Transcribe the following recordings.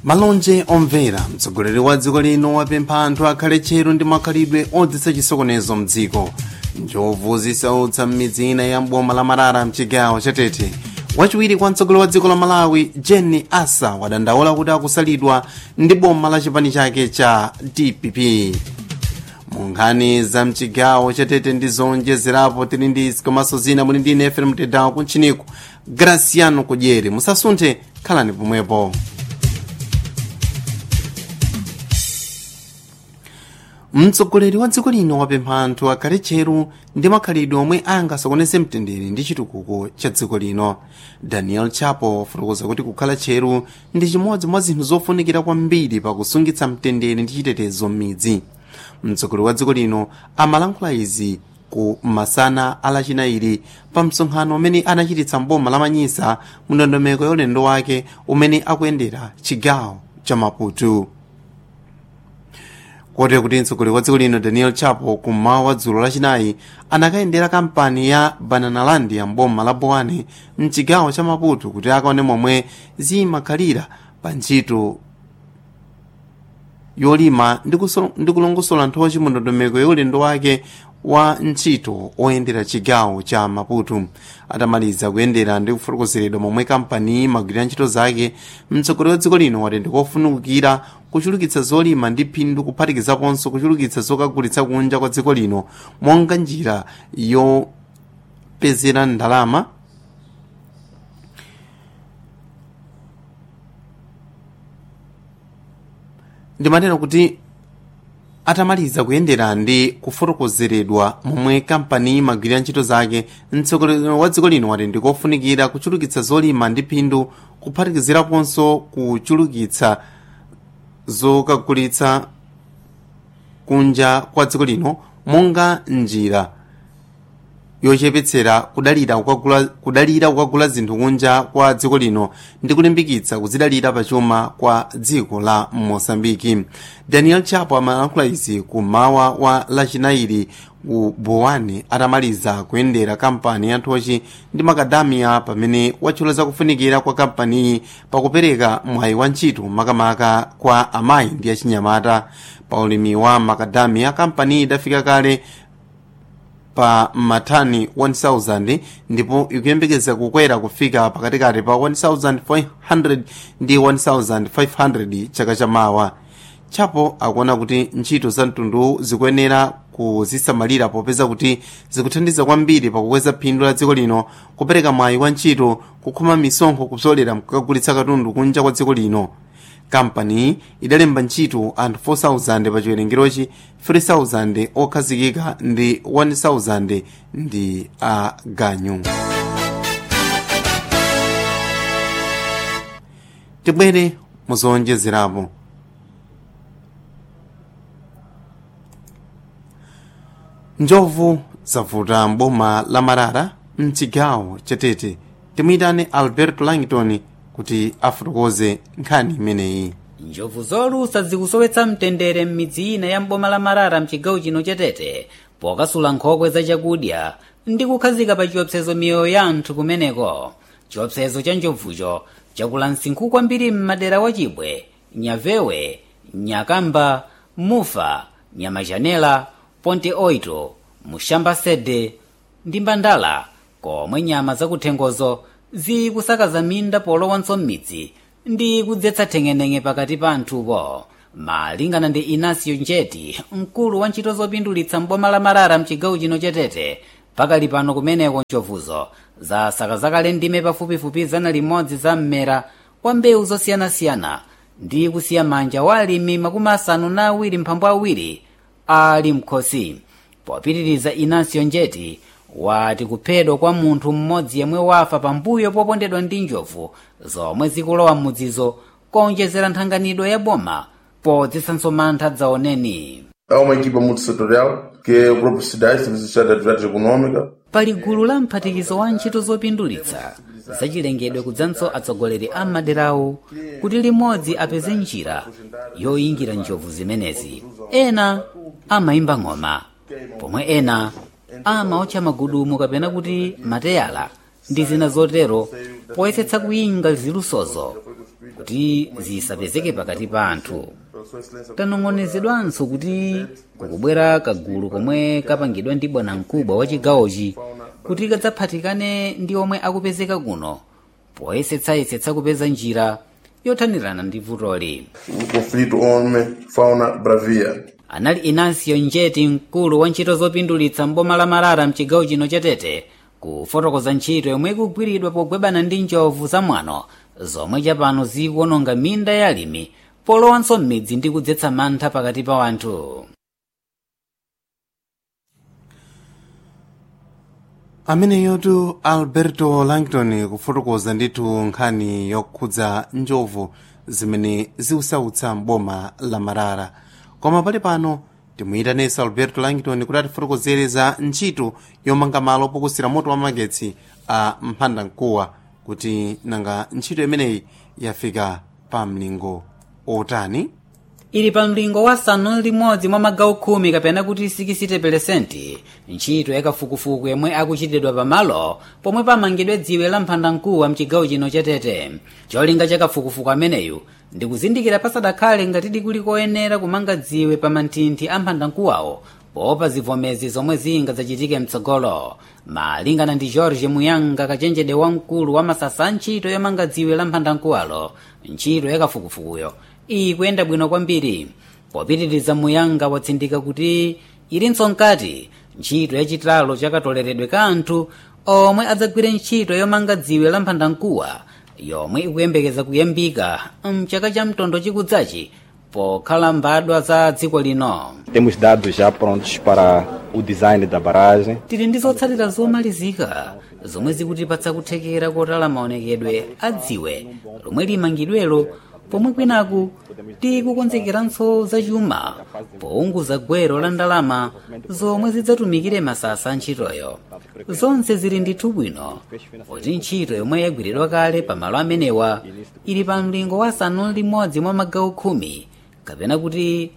malonje omvera mtsogoleri wa dziko lino wapempha anthu akhale tcheru ndi makhalidwe odzitsa chisokonezo mdziko njovu zisautsa m'midzi ina ya mboma la marara mchigawo chatete wachiwiri kwa mtsogoleri wa dziko la malawi jenny asa wadandaula kuti akusalidwa ndi boma la chipani chake cha dpp mu nkhani za mchigawo chatete ndi zonjezerapo tili ndi komanso zina muli ndi ine fm mtedawo kuntchiniku graciano kudyeri musasunthe khalani pomwepo mtsogoleri wa dziko lino wapempha anthu akhale tcheru ndi makhalidwe omwe angasokoneze mtendere ndi chitukuko cha dziko lino daniel chapo wafotokoza kuti kukhala tcheru ndi chimodzi mwa zinthu zofunikira kwambiri pakusungitsa mtendere ndi chitetezo m'midzi mtsogoleri wa dziko lino amalankhula izi ku masana alachinairi pa msonkhano umene anachititsa mboma la manyisa mu ndondomeko ya ulendo wake umene akuyendera chigawo cha maputo kotero kuti mtsogoleri wa dziko lino daniel chapo kummawa wa dzulo lachinayi anakayendera kampani ya bananaland ya mboma la bowane mchigawo cha maputo kuti akaone momwe zimakhalira pa ntchito yolima ndi kulongosola nthochi mu ndondomeko ya ulendo wake wa ntchito oyendera chigawo cha maputo atamaliza kuyendera ndi kufotokozeredwa momwe kampani imagwirira ntchito zake mtsogoleri wa dziko lino wati ndikofunikira kuchulukitsa zolima ndi phindu kuphatikizaponso kuchulukitsa zokagulitsa kunja kwa dziko lino monga njira yopezera ndalama ndimatero kuti atamaliza kuyendera ndi kufotokozeredwa momwe kampani imagwirira ntchito zake mtsogoleri wa dziko lino wati ndikofunikira kuchulukitsa zolima ndi phindu kuphatikiziraponso kuchulukitsa zokagulitsa kunja kwa dziko lino monga njira yochepetsera kudalira kukagula kudalira kukagula zinthu kunja kwa dziko lino ndi kulimbikitsa kuzidalira pachuma kwa dziko la mosambiki daniel chapo amalankhula izi kummawa wa lachinairi ku bowane atamaliza kuyendera kampani ya nthochi ndi makadamiya pamene watchula zakufunikira kwa kampaniyi pakupereka mwayi wa ntchito makamaka kwa amayi ndi achinyamata pa ulimi wa makadamiya kampaniyi idafika kale pa matani 1000 ndipo ikuyembekeza kukwera kufika pakatikati pa 1400 ndi 1500 chaka chamawa chapo akuona kuti ntchito za mtundu zikuyenera kuzisamalira popeza kuti zikuthandiza kwambiri pakukweza phindu la dziko lino kupereka mwayi wa ntchito kukhoma misonkho kupsolera mkukagulitsa katundu kunja kwa dziko lino kampani idalemba ntchito anthu 4000 pa chiwerengerochi 3000 okhazikika ndi 1000 ndi aganyu tibwere muzowonjezerapo njovu zavuta mboma la marara mchigawo chatete timuyitane alberto langton kuti afotokoze nkhani imeneyi njovu zolusa zikusowetsa mtendere m'midzi ina ya mboma la marara mchigawo chino chatete pokasula nkhokwe za chakudya ndi kukhazika pa chiopsezo miyoyo ya anthu kumeneko chiopsezo cha njovucho chakula msinkhu kwambiri m'madera wa chibwe nyavewe nyakamba mufa nyamachanela ponte oito mushamba sede ndi mbandala komwe nyama zakuthengozo zikusakaza minda polowanso m'midzi ndi kudzetsa theng'eneng'e pakati pa anthupo malingana ndi inasio njeti mkulu wa ntchito zopindulitsa mboma la marara mchigawo chino chatete pakali pano kumeneko njovuzo zasakazakale ndime pafupifupi zana limodzi za mmera wa mbewu zosiyanasiyana ndi kusiya manja wa alimi makumi asanu na awiri mphambu awiri ali mkhosi popitiriza inasio njeti wati kuphedwa kwa munthu mmodzi yemwe wafa pambuyo popondedwa ndi njovu zomwe zikulowa m'mudzizo kuonjezera nthanganidwe ya boma podzisanso mantha dzaoneni Há uma equipa multissetorial, que é o próprio SIDAI, Serviço de Estado de Atividades Econômicas, pali gulu la mphatikizo wa ntchito zopindulitsa zachilengedwe kudzanso atsogoleri a maderawo kuti limodzi apeze njira yoyingira njovu zimenezi ena amayimba ng'oma pomwe ena amaotcha magudumu kapena kuti mateyala ndi zina zotero poyesetsa kuyinga zilusozo kuti zisapezeke pakati pa anthu tanong'onezedwanso kuti kukubwera kagulu komwe kapangidwa ndi bwanamkubwa wa chigawochi kuti kadzaphatikane ndi omwe akupezeka kuno poyesetsayesetsa kupeza njira yothanirana ndi vutoli o conflito homem-fauna bravia. anali inansiyo njeti mkulu wa ntchito zopindulitsa mboma la marara mchigawo chino chatete kufotokoza ntchito yomwe ikugwiridwa pogwebana ndi njovu zamwano zomwe chapano zikuononga minda ya alimi polowanso m'midzi ndi kudzetsa mantha pakati pa wanthu ameneyotu alberto langton kufotokoza ndithu nkhani yokhudza njovu zimene ziusautsa mboma la marara koma pali pano timuyitanenso alberto langton kuti atifotokozere za ntchito yomanga malo pokusira moto wa magetsi a mphandamkuwa kuti nanga ntchito imeneyi yafika pa mlingo otani ili pa mlingo wa sanu limodzi mwa magawo khumi kapena kuti 60 ntchito yakafukufuku yomwe akuchitidwa pamalo pomwe pamangidwe dziwe la mphandamkuwa mchigawo chino chatete cholinga chakafukufuku ameneyu ndikuzindikira pasadakhale ngati kuli koyenera kumanga dziwe pa manthinthi a mphandamkuwawo poopa zivomezi zomwe zingadzachitike mtsogolo malingana ndi george muyanga kachenjede wamkulu wa masasa a ntchito yomanga dziwe la mphandamkuwalo ntchito yakafukufukuyo ikuyenda bwino kwambiri popitiriza muyanga watsindika kuti ilinso nkati ntchito yachitalo chakatoleredwe ka anthu omwe adzagwire ntchito yomanga dziwe la mphandamkuwa yomwe ikuyembekeza kuyambika mchaka cha mtondo chikudzachi pokhala mbadwa za dziko lino Temos dados já prontos para o design da barragem. tili ndi zotsatira zomalizika zomwe zikutipatsa kuthekera kotala maonekedwe a dziwe lomwe limangidwelo pomwe kwinaku tikukonzekeranso zachuma pounguza gwero la ndalama zomwe zidzatumikire masasa a ntchitoyo zonse zili ndithu bwino poti ntchito yomwe yagwiridwa kale pamalo amenewa ili pa mlingo wa asanu limodzi mwa magawo khumi kapena kuti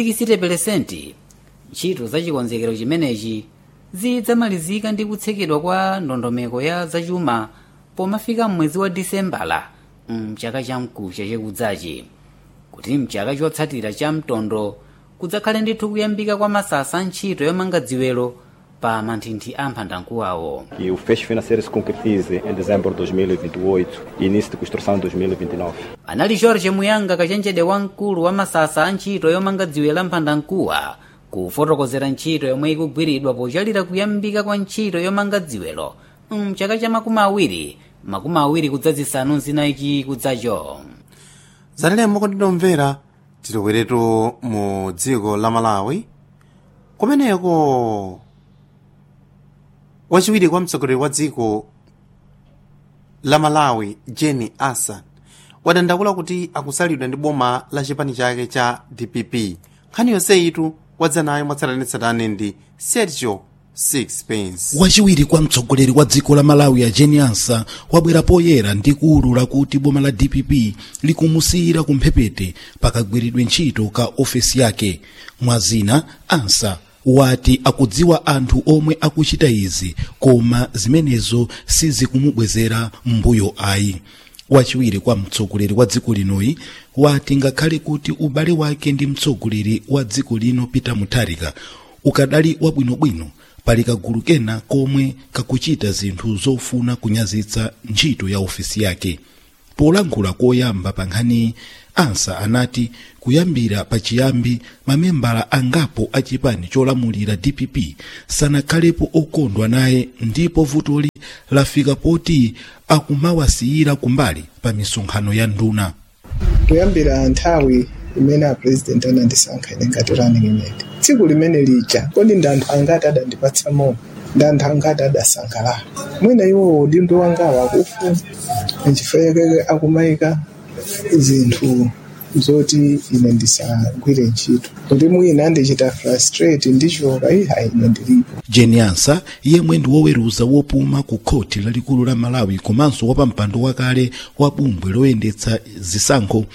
60 ntchito za chikonzekero chimenechi zidzamalizika ndi kutsekedwa kwa ndondomeko ya zachuma pomafika mwezi wa disembala mchaka cha mkucha chikudzachi kuti mchaka chotsatira cha mtondo kudzakhale ndithu kuyambika kwa masasa a ntchito yomanga dziwelo pa manthinthi a mphandamkuwawo E o fecho financeiro se concretize em dezembro de 2028 e início de construção em 2029. anali george muyanga kachenjede wamkulu wa masasa a ntchito yomanga dziwe la mphandamkuwa kufotokozera ntchito yomwe ikugwiridwa pochalira kuyambika kwa ntchito yomanga dziwelo mchaka cha makumi awiri makumi awiri kudzazisanu zinayi kudzacho zatalemo kondinomvera tilokweretu mu dziko la malawi kumeneko wachiwiri kwa mtsogoleri wa dziko la malawi jenny asa wadandaula kuti akusalidwa ndi boma la chipani chake cha dpp nkhani yonseyitu wadza nayo mwatsatanetsatane ndi sergio sixpence wachiwiri kwa mtsogoleri wa dziko la malawi a jenny asa wabwera poyera ndi kuwulula kuti boma la dpp likumusiyira kumphepete pakagwiridwe ntchito ka ofesi yake mwazina ansa wati akudziwa anthu omwe akuchita izi koma zimenezo sizikumubwezera mbuyo ayi wachiwiri kwa mtsogoleri wa dziko linoyi wati ngakhale kuti ubale wake ndi mtsogoleri wa dziko lino peter mutharika ukadali wabwinobwino pali kagulu kena komwe kakuchita zinthu zofuna kunyazitsa ntchito ya ofesi yake polankhula koyamba pa nkhani ansa anati kuyambira pachiyambi mamembala angapo a chipani cholamulira dpp sanakhalepo okondwa naye ndipo vutoli lafika poti akumawasiyira kumbali pa misonkhano ya nduna kuyambira nthawi imene apresident anandisankha ine ngati running mate tsiku limene lija kodi ndi anthu angati adandipatsa moyo ndi anthu angati adasangalala mwina iwo udindo wangawo akufuna nchifukwa akumayika zinthu zoti ine ndisagwire ntchito kuti mwina ndichita frustrate ndichoka iha ine ndilipo jenny ansa yemwe ndi woweruza wopuma ku khoti lalikulu la malawi komanso wapampando wakale wa bungwe loyendetsa zisankho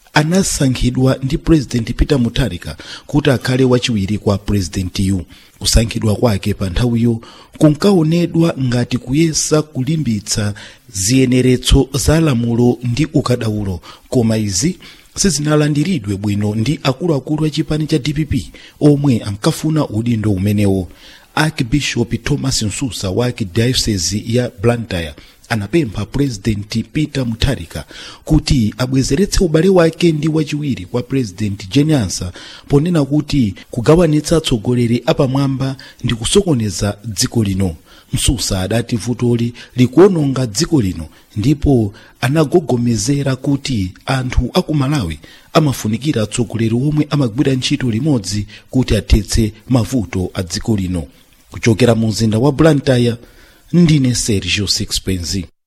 anasankhidwa ndi president peter mutharika kuti akhale wachiwiri kwa purezidentiyu kusankhidwa kwake pa nthawiyo kunkaonedwa ngati kuyesa kulimbitsa ziyeneretso za lamulo ndi ukadaulo koma izi sizinalandiridwe bwino ndi akuluakulu a chipani cha dpp omwe ankafuna udindo umenewo archbishop thomas nsusa wa archdiocese ya blantyre anapempha purezidenti peter mutharika kuti abwezeretse ubale wake ndi wachiwiri kwa purezidenti jenyansa ponena kuti kugawanitsa atsogoleri apamwamba ndi kusokoneza dziko lino msusa adati vutoli likuononga dziko lino ndipo anagogomezera kuti anthu aku malawi amafunikira atsogoleri omwe amagwira ntchito limodzi kuti athetse mavuto a dziko lino kuchokera mu mzinda wa blantyre ndine sergio sixpenzi